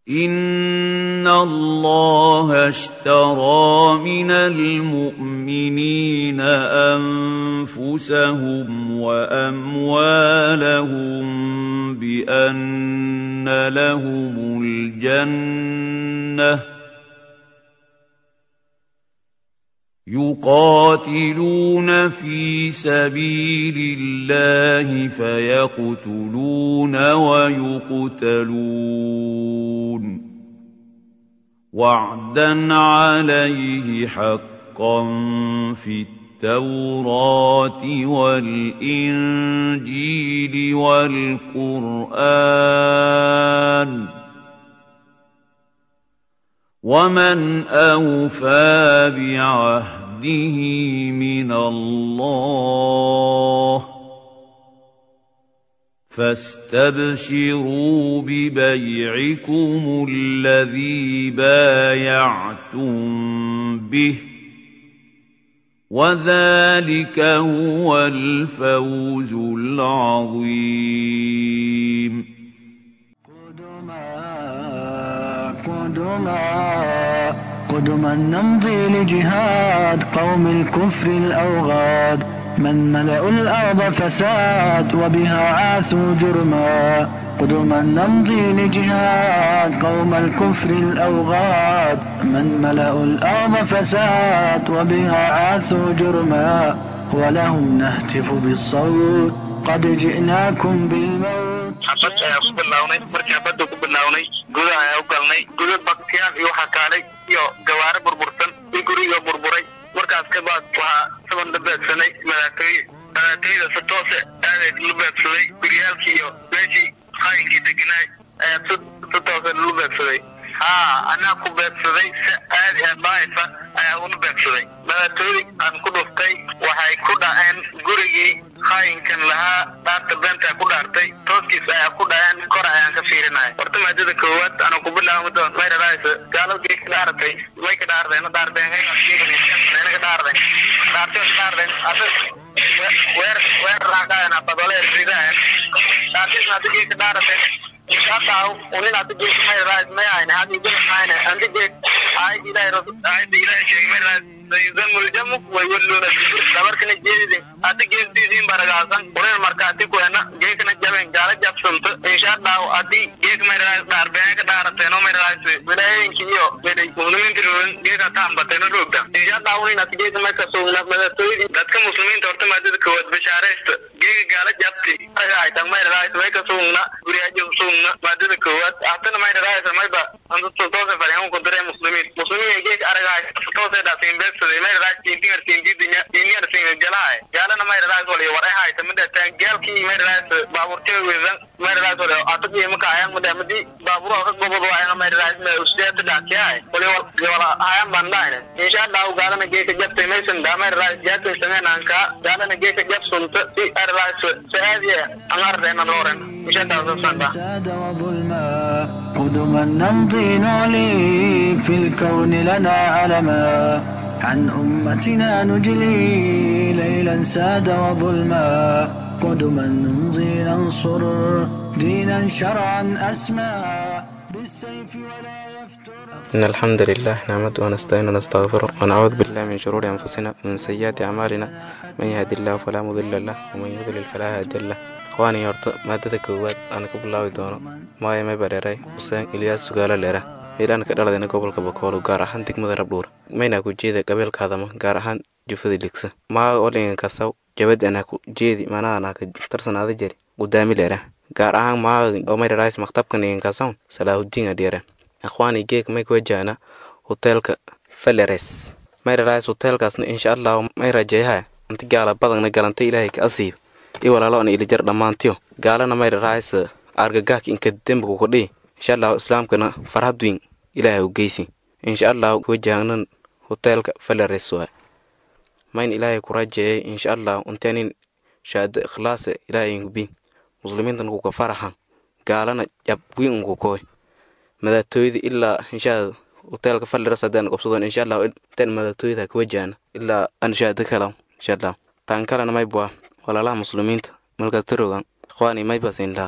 إِنَّ اللَّهَ اشْتَرَىٰ مِنَ الْمُؤْمِنِينَ أَنفُسَهُمْ وَأَمْوَالَهُم بِأَنَّ لَهُمُ الْجَنَّةَ ۚ يُقَاتِلُونَ فِي سَبِيلِ اللَّهِ فَيَقْتُلُونَ وَيُقْتَلُونَ ۖ وَعْدًا عَلَيْهِ حَقًّا فِي التَّوْرَاةِ وَالْإِنجِيلِ وَالْقُرْآنِ ۚ وَمَنْ أَوْفَىٰ بِعَهْدِهِ مِنَ اللَّهِ ۚ فَاسْتَبْشِرُوا بِبَيْعِكُمُ الَّذِي بَايَعْتُم بِهِ ۚ وَذَٰلِكَ هُوَ الْفَوْزُ الْعَظِيمُ قدما نمضي لجهاد قوم الكفر الأوغاد من ملأوا الأرض فساد وبها عاثوا جرما قدما نمضي لجهاد قوم الكفر الأوغاد من ملأوا الأرض فساد وبها عاثوا جرما ولهم نهتف بالصوت قد جئناكم بالموت xabad ayaa ku bilownay markii xabadda ku bilownay guda ayaa u galnay guda baktiyaal iyo waxaa kaalay iyo gawaare burbursan iyo guriga burburay markaas kabaad waxaa saban la beegsanay madaatooye madaatooyada si toose aadeed la beegsaday guryaalkii iyo meeshii qaayinkii deganaay ayaa si si toose lalu beegsaday haa anaa ku beegsaday si aadi ah baaysa ayaa ula beegsaday madaatooyi aan ku dhuftay waxay ku dhaceen gurigii qaayinkan lahaa dhaarta beentaa ku dhaartay tooskiis ayaa ku dhaceen kor ayaan ka fiirinaya horta maadada koowaad ana ku bilaawmado mayradaaysa gaaladii ka dhaaratay way ka dhaarteen dhaarteen ka dhaarteen dhaarteen dhaarteen asa weer weer raaqaayana badolee ridaayeen dhaartiisna adigii ka dhaarateen shaqaaw unin adigii mayradaayis mayayne hadii ayne andigii aayad ilaahay aayadda ilaahay sheegay mayradaayis sayudamu ljamu waywalluuna dabarkana jeedide hadda geestiisiin baragaasan unin markaati kuena geekana jaben gaala jabsanto insha allahu hadii geek mayradaayis dhaarbeen ka dhaarateen oo mayradaayis wilaayooyinki iyo meday muslimiinta roogin geeka taambateen oo roogta insha allahu unin hadi geeka marka sugna madatooydi dadka muslimiinta horta maadada kowaad bashaaraysta geeka gaala jabti aytan mayradaayis way ka sugna guriyaajo sugna maadada koowaad hatana mayradaayis mayba antoose faryamu kudare muslimiin muslimiin geeka aragaay toose dhaasiin beegsaday mayradaayis tintingar tinjidinya tiniyar tinga jalahay gaalana mayradaayis wali waray hayta midhataan gaalkii mayradaayis baaburtee weedan mayradaayis wali atagi maka ayang midha madi baaburo ka gobod waayanga mayradaayis ma usteeta dhaakiyahay wali wala ayang bandayne insha allahu gaalana geeka jabtay maysan dhaa mayradaayis jaatin sameenanka gaalana geeka jabsunta si mayradaayis saadiya angardeena looren insha allahu sasanda فساد وظلما قدما نمضي نعلي في الكون لنا علما عن أمتنا نجلي ليلا ساد وظلما قدما نمضي ننصر دينا شرعا أسمى بالسيف ولا يفتر إن الحمد لله نحمده ونستعينه ونستغفره ونعوذ بالله من شرور أنفسنا ومن سيئات أعمالنا من يهد الله فلا مضل له ومن يضلل فلا هادي له ikhwaanii horta maadada koowaad aan ka bilaabi doono maaya may bareeray xuseen ilyaas sugaalo leera meelaan ka dhaladayna gobolka bakoolo gaar ahaan degmada rabdhuur maynaa ku jeeda qabeelkaadama gaar ahaan jufada ligsa maaga olingan kasaw jabad anaa ku jeedi manaanaa ka tarsanaada jari gudaami leera gaar ahaan maaga oo mayrarays maktabkan igan kasaw salaahudiin adhiera ikhwaanii geeg may ku wajaana hoteelka faleres mayrarays hoteelkaasna insha allahu may rajeeyaha anti gaala badagna galantay ilaahay ka asiib i walaalo an ilijar dhammaantiyo gaalana mayra raaysa argagaak inka dembigu kudhii insha allahu islaamkana farhad weyn ilaahay u geysi insha allahu wajahnan hoteelka falares waay mayn ilaahay ku rajeeyay insha allahu untanin shaada ikhlaasa ilaahay ingubi muslimiintan kuka faraxan gaalana jab weyn unku koy madatooyda ilaa inshaa hoteelka falares haddaan qobsadon insha allahu intaan madatooyda ka wajahna ilaa an shaada kalaw insha allahu taan kalena maybwaa walaalaha muslimiinta malka tarogan ikhwaani maybasin laha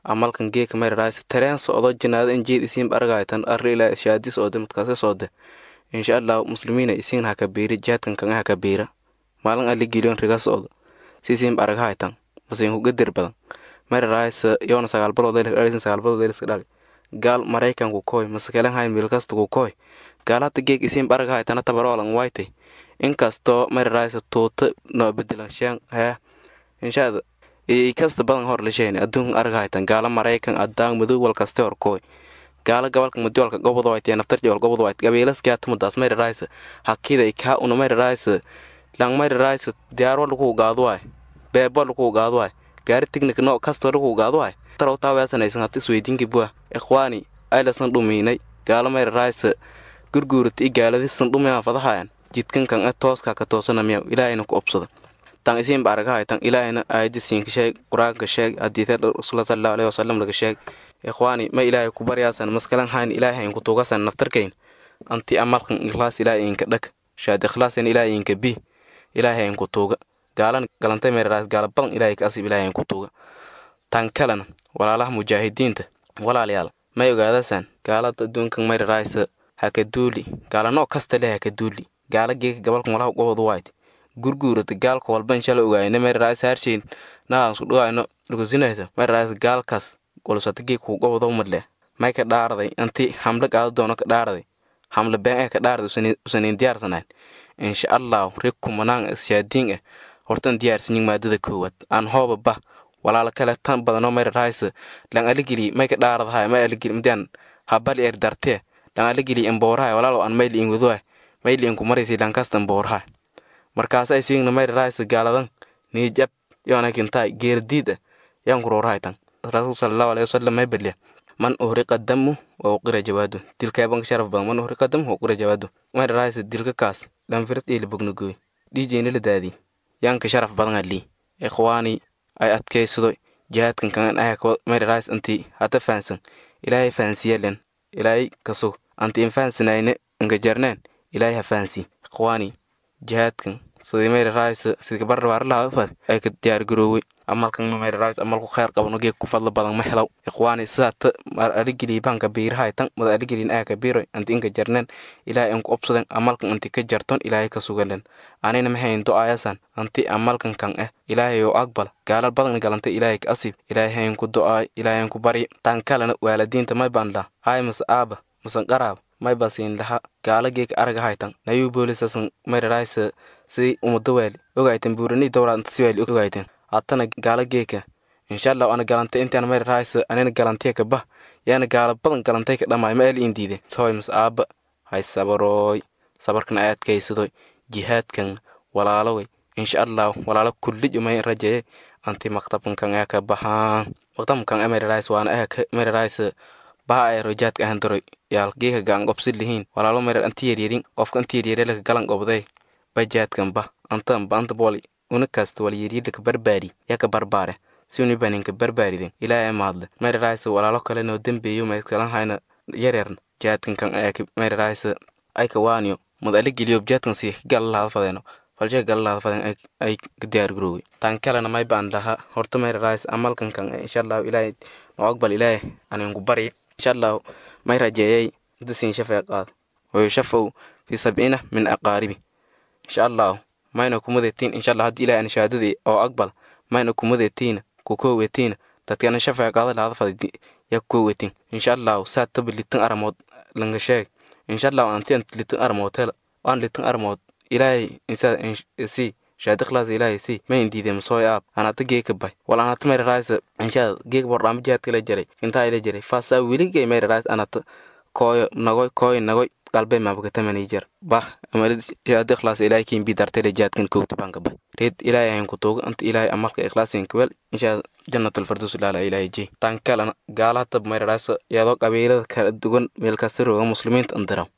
amalkan geeka mayraraaysa tareen socdo jinaada injeed isiin argaytan arri ilaa shaadi soode madkaasi soode insha allah muslimiina isiin haka biiri jaadkan kanga haka biira maalin ali giliyon riga socdo sisiin arghaytan masiin hugadir badan mayraraaysa yoona sagaal baloodeelisin sagaal baloodeeliska dhali gaal maraykanku koy maskelen hayn milkastuku koy gaalata geeg isiin arghaytana tabaroolan waytay inkastoo mayraraaysa tuuta noo bedelan shaan hee inshaada ikasta badan hor lasheen adduunkan arghaytan gaala maraykan adaan madow walkaste hor koy gaala gabalka madiolka gobod wayt naftarjewal gobod wayt gabeelaskiatamadaas mayraraaysa hakida kaa una mayraraaysa lang mayraraaysa diyaarwa lagu gaaduwaay beebo lagu gaaduwaay gaari tignik no kasto lagu gaaduwaay tarow taaweesanaysan hati isweydiinki bua ikhwaani aylasan dhumiinay gaala mayraraaysa gurguurata i gaaladisan dhumiyaa fadahayan jidkankan e tooska ka toosana miyaw ilaahayna ku obsada tan isiinba aragahay tan ilaahayna aayadisiinka sheeg qur-aanka sheeg hadiite rasuula sallallahu alaihi wasallam laga sheeg ikhwaani ma ilaahay ku baryaasan maskalan hayn ilaahay ku tuugasan naftarkayn anti amalkan ikhlaas ilaahay inka dhag shaad ikhlaasan ilaahay inka bi ilaahay ku tuuga gaalan galantay meeraas gaala badan ilaahay ka asib ilaahay ku tuuga tan kalena walaalaha mujaahidiinta walaalayaal may ogaadasan gaalada adduunkan mayraraaysa haka duuli gaala noo kasta leh haka duuli gaala geeka gabalkan walaha gobod wayt gurguurata gaalka walba inshala ogaayna mayraraaysa harshayn nahaan isku dhawaayno dhugusinaysa mayraraaysa gaalkaas golusata geekuu gobodo madleh may ka dhaaraday anti hamle qaado doono ka dhaaraday hamle been eh ka dhaaraday usaniin diyaarsanayn insha allahu reg kumanaan ishaadiin ah hortan diyaarsanyin maadada koowaad aan hooba bah walaala kale tan badanoo mayraraaysa lan aligeli may ka dhaaradahay may aligeli mdian habali er dartee lan aligeli emboorahay walaalo aan mayli in wadohay mayli in kumaraysi lankasta emboorahay markaasa isiigna mayraraaysa gaaladan niijab yoonakintay geerdiid ah yaan kuroorahay tan rasuul sallallahu alaihi wasallam may baliya man uhriqa damu wa uqira jawaadu dilkaaban sharaf badan man uhriqa damu wa uqira jawaadu may raaysa dilka kaas dhanfirt iyo labognagoy dhiijeyna la daadi yaanka sharaf badan ali ikhwaani ay adkaysado jihaadkan kan ah may raaysa anti hata fahansan ilaahay fahansiyalen ilaahay kasug anti in fahansanayne inka jarneen ilaahay ha fahansi ikhwaani jihaadkan sidii may raaysa sidii gabar waarlahaafad ay ka diyaargaroowey amalkan mayraraayt amalku kheyr qabano geeg ku fadla badan ma helaw ikhwaani sidaata mar aligeli banka biirahay tan mada aligelin aa ka biiroy anti inka jarnen ilaahay anku obsaden amalkan anti ka jarton ilaahay ka sugalen anina maxayn do-aayasan anti amalkan kan eh ilaahay oo aqbal gaalal badan galantay ilaahay ka asib ilaahay hayn ku do-aay ilaahay an ku bari tan kalena waalidiinta may baan lah hay mase aaba masan qaraab may basiin laha gaala geeg aragahay tan nayuu boolisasan mayraraaysa sidii umada waali ogayten buurani dowraad anta si waali ogayten hatana gaala geeka inshallah ana galantay intaan mayr raaysa anina galantay ka bah yaana gaala badan galantay ka dhammaay ma el indiide soy mas aaba hay sabarooy sabarkan ay adkaysadoy jihaadkan walaaloway insha allah walaalo kulli umay rajaye anti maktabkan ee ka bahaan maktabkan ee mayr raaysa waana ee mayr raaysa baha ay rojaadka ahan daroy yaal geeka gaan qobsid lihiin walaalo mayr anti yaryarin qofka anti yaryare laka galan qobday bajaadkan bah antan ba anta booli unakasta walyiriidhaka barbaari yaka barbaare si unibaninka barbaariden ilaa maadle mayraraaysa walaalo kale noo dembeeyo mayskalan hayna yareerna jaadkan kan ayaki mayraraaysa ayka waaniyo mad ala geliyo jaadkan si galalaada fadeeno falshe galalaada faden ay diyaargaroowe tan kalena may baan laha horta mayraraaysa amalkan kan inshallahu ilaahay noo aqbal ilaahay aninku bari inshallahu may rajeeyay dasiin shafee qaad wayushafaw fi sabciina min aqaaribi insha allahu mayna kumadetiin inshallah haddii ilahay ana shahaadadii oo aqbal mayna kumadeetiina kukowetiina dadkana shafaa qaada lahada faday ya kukowetin insha allahu saa taba litan aramood langa sheeg insha allahu anti ant litan aramood hela waan litan aramood ilaahay insaa si shahaada ikhlaas ilaahay si mayn diidem sooy aab anata geeka bay wal anata mayra raaysa inshaa geeka bordhaama jihaadka ila jaray intaa ila jaray faasaa weligay mayra raaysa anata kooyo nagoy kooyo nagoy qalbe mabakatamani jar bah amalid shahaada ikhlaas ilaahay kiin bi dartayla jihaadkan kowta banka bay reed ilaahay ayan ku tuuga anta ilaahay amalka ikhlaasin kawel inshaa jannatul firdaus ilaala ilaahay jey tan kalena gaalaha mayra raaysa iyadoo qabiilada kala duwan meel kasta rooga muslimiinta andiraw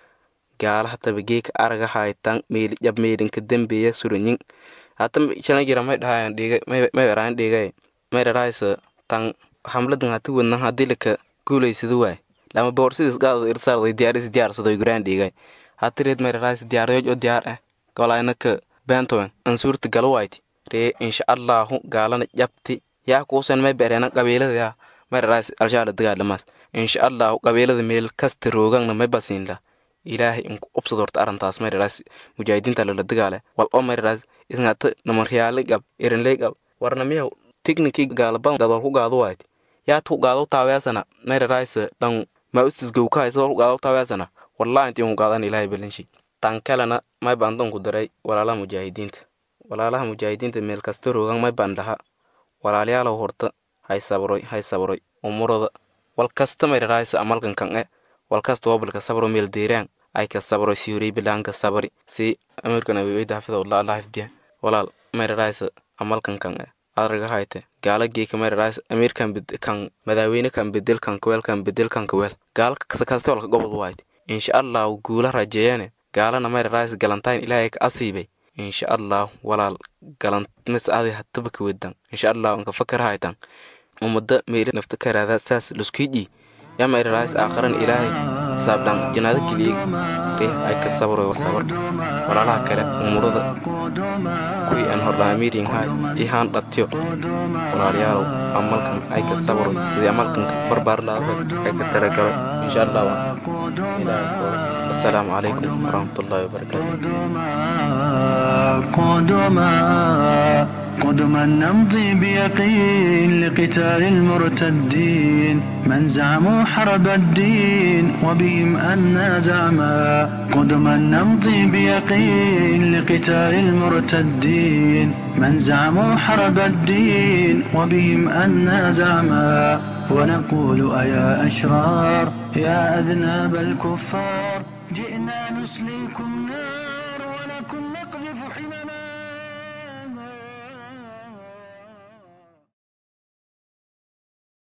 gaalaha taba geeka araga haytan meeli jab meelinka dembeeya suranyin hata shanagira may dhahayan dhiga may eraan dhigay may raraaysa tan hamladan hati wadna hadii laka guulaysada waay lama boorsidis gaadada irsaarday diyaaris diyaarsadoy guraan dhigay hati reed may raraaysa diyaarayooj oo diyaar ah golaynaka bentowen ansuurta galawayti ree insha allahu gaalana jabti yaa kuusan may bereena qabiilada yaa mararaas alshaala dagaalamaas insha allahu qabiilada meel kasta roogangna may basiinla ilaahay inku ubsad horta arrintaas mararaas mujaahidiinta lala dagaale wal oo mararaas isngata namaryaale gab erinley gab warna miyaw tiknikii gaalaban dadol ku gaado waayt yaad ku gaado taaweasana mararaas dhan ma ustis gowkahay sidoo ku gaado taaweasana wallahi intii ku gaadan ilaahay balinshi tan kalena may baan danku daray walaalaha mujaahidiinta walaalaha mujaahidiinta meel kasta roogan may baan dhaha walaalayaalow horta hay sabroy hay sabroy umurada wal kasta mararaas amalkan kan e wal kasta wobalka sabro meel deeraan ay ka sabro siyoray bilaanka sabri si amirkan aweyda xafidahullah allah xifdiya walaal mararaas amalkan kan e adraga hayte gaala geeka mararaas amirkan kan madaaweyne kan bedel kan kaweel kan bedel kan kaweel gaala kaste walka gobod waayt insha allahu guula rajeeyane gaalana mararaas galantayn ilaahay ka asiibay insha allah walaal galantmis adi hataba ka wedan insha allah anka fakar haytan umada meeli nafta karaada saas luskiji ya mararaas aakharan ilaahay saabdhan janaada keliya reh ay ka sabro sabar walaalaha kale umurada kuwii aan hordhaa amiirin hay ihaan dhatyo walaalayaalow amalkan ay ka sabro sidii amalkan barbaar laada ay ka talagalay insha allah ilaahay kooda السلام عليكم ورحمة الله وبركاته قدما قدما نمضي بيقين لقتال المرتدين من زعموا حرب الدين وبهم أنا زعما قدما نمضي بيقين لقتال المرتدين من زعموا حرب الدين وبهم أنا زعما ونقول أيا أشرار يا أذناب الكفار جئنا نسليكم نار